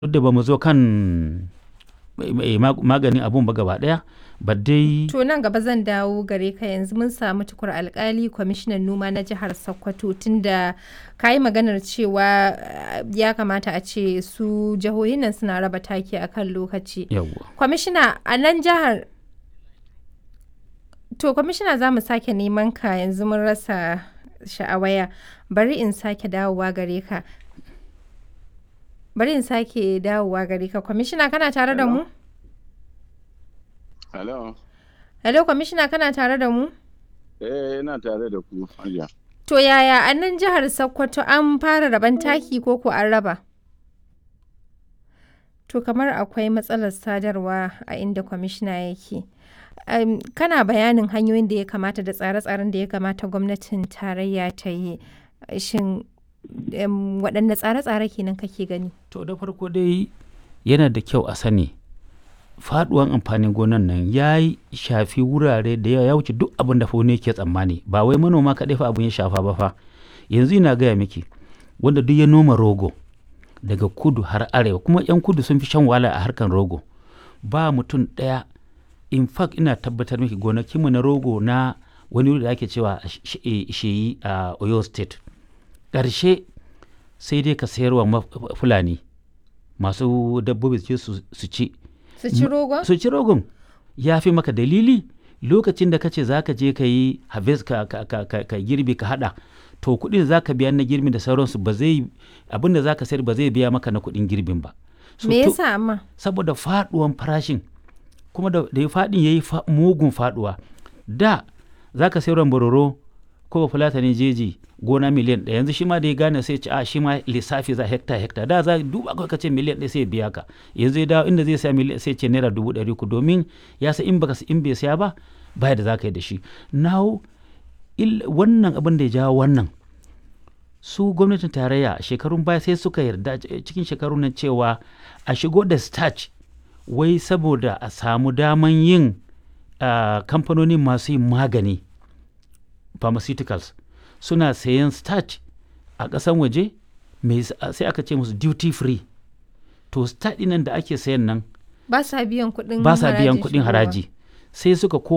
duk da ba mu zo kan maganin abun ba gaba daya ba dai To nan gaba zan dawo gare ka yanzu mun samu tukur alkali kwamishinan noma na jihar Sokoto tunda ka yi maganar cewa uh, ya kamata a ce su jihohin nan suna raba taki a kan lokaci. yawwa Kwamishina a nan jihar To kwamishina za mu sake neman ka yanzu mun rasa sha'awaya bari in sake dawowa gare ka. Bari in sake dawowa gare ka kwamishina kana tare da mu? Hello. Hello kwamishina kana tare da mu? Eh, ina tare da ku, Hajiya. To yaya a nan jihar Sokoto an fara raban taki ko ko an raba? To kamar akwai matsalar sadarwa a inda kwamishina yake. Um, kana bayanin hanyoyin da ya kamata da tsare-tsaren da ya kamata gwamnatin tarayya ta yi. Shin um, waɗanne tsare-tsare kenan kake gani? to da farko dai yana da kyau a sani faduwan amfanin gonan nan ya yi shafi wurare da yawa ya wuce duk abin da faune ke tsammani ba wai manoma kaɗai fa abin ya shafa ba fa yanzu ina gaya miki wanda duk ya noma rogo daga kudu har arewa kuma 'yan kudu sun fi shan wahala a harkan rogo ba mutum ɗaya in fact ina tabbatar miki gonakinmu na rogo na wani wuri da ake cewa sheyi a oyo state ƙarshe sai dai ka sayarwa ma- fulani masu dabbobi su je su su ci Su ci rogon? su ci rogon ya fi maka dalili lokacin da ka ce za ka je ka yi harvest ka, ka, ka, ka, ka girbi ka hada to kuɗin da za ka biya na girbi da sauransu ba zai abin da za ka sayar ba zai biya maka na kuɗin girbin ba So, Me to- yasa amma? saboda faduwan farashin kuma da, da ya faɗin ya yi fa, mugun faduwa da za ka sayar bororo ko ba fulatanin jeji gona miliyan ɗaya yanzu shi ma da ya gane sai ce a shi ma lissafi za hekta hekta da za duba kawai ka ce miliyan ɗaya sai ya biya ka yanzu ya dawo inda zai saya miliyan sai ce naira dubu ɗari ku domin ya sa in baka in bai saya ba baya da za ka yi da shi now il- wannan abin da ya jawo wannan su gwamnatin tarayya a shekarun baya sai suka yarda c- cikin shekarun nan cewa a shigo da starch wai saboda a samu daman yin ah, kamfanoni masu yin magani pharmaceuticals suna sayan starch a ƙasan waje mai s- sai aka ce musu duty free to starch ɗin nan da ake sayan nan Ba sa biyan kuɗin ba sa biyan harajin kuɗin shigowa. haraji sai suka ko